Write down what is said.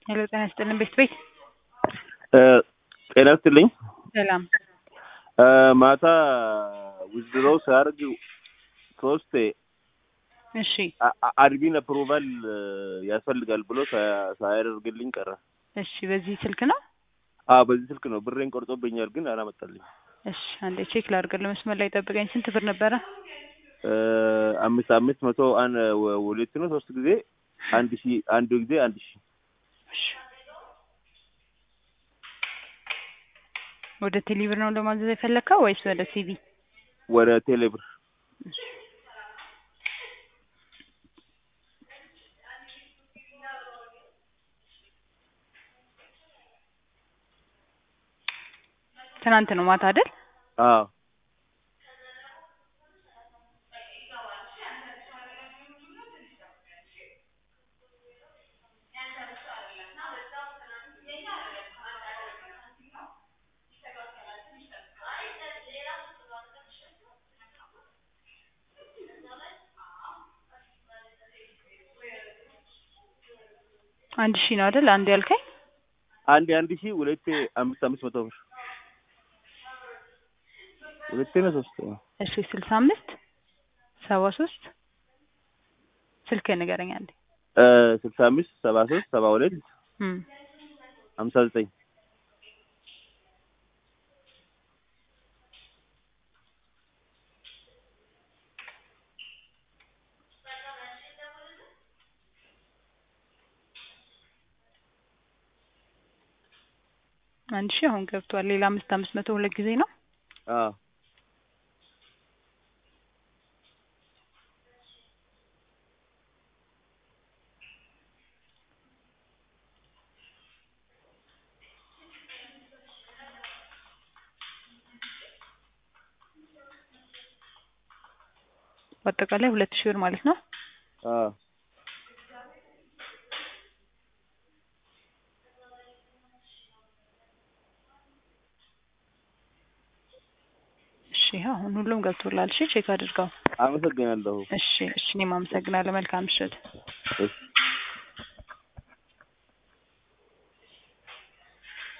ሄሎ ጤና ይስጥልን ቤት ቤት ጤና ይስጥልኝ። ሰላም ማታ ዊዝድሮው ሲያደርግ ሶስት እሺ አድሚን አፕሩቫል ያስፈልጋል ብሎ ሳ- ሳያደርግልኝ ቀረ። እሺ በዚህ ስልክ ነው አዎ በዚህ ስልክ ነው ብሬን ቆርጦብኛል፣ ግን አላመጣልኝ። እሺ አንዴ ቼክ ላድርግልህ መስመር ላይ ጠብቀኝ ስንት ብር ነበረ አምስት አምስት መቶ አን ወ- ሁለት ነው ሶስት ጊዜ አንድ ሺ አንዱ ጊዜ አንድ ሺ እሺ ወደ ቴሌብር ነው ለማዘዝ የፈለግከው ወይስ ወደ ሲቪ ወደ ቴሌብር እሺ ትናንት ነው ማታ አይደል አዎ አንድ ሺህ ነው አይደል አንድ ያልከኝ አንድ አንድ ሺ ሁለቴ አምስት አምስት መቶ ብር ሁለቴ ነው ሶስት ነው እሺ ስልሳ አምስት ሰባ ሶስት ስልክ ንገረኝ አንዴ ስልሳ አምስት ሰባ ሶስት ሰባ ሁለት እም ሀምሳ ዘጠኝ አንድ ሺህ አሁን ገብቷል ሌላ አምስት አምስት መቶ ሁለት ጊዜ ነው አዎ በአጠቃላይ ሁለት ሺህ ብር ማለት ነው አዎ እሺ አሁን ሁሉም ገብቶላል እሺ ቼክ አድርገው አመሰግናለሁ እሺ እሺ እኔም አመሰግናለሁ መልካም ምሽት እሺ